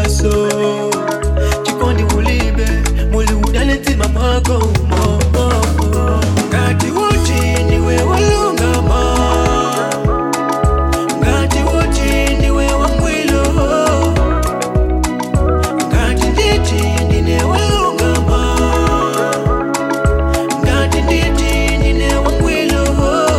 maso chikondi mulibe muli udale mtima mwako umo ngati uti ndiwe walungama ngati uti ndiwe wangwilo ngati nditi ndine walungama ngati nditi ndine wangwilo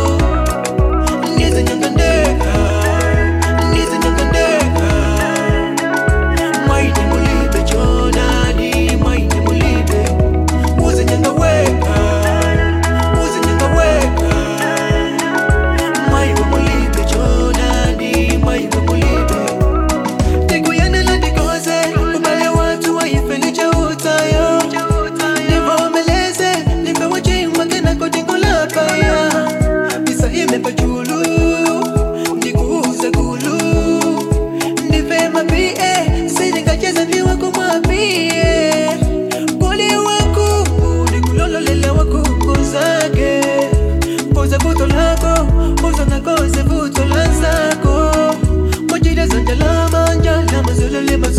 ndizinyangandeka ndizinyangandeka mwaine mulibe chonani mwaine mulibe uzinyangaweka uzinyangaweka mwaiwe mulibe chonani mwaiwe mulibe ndikuyendela ndikoze ubale watu waifelicha utayo nivomeleze nipewa chingwa kenako tinkulapaya bisa imepa julu ndikuuze gulu ndive mapie sindingacheza ndiwe kumwapie kuli wakungu ndikulololela wakungu zake koze vuto lako uzanakoze vuto la zako mojira za njalama njalama zululima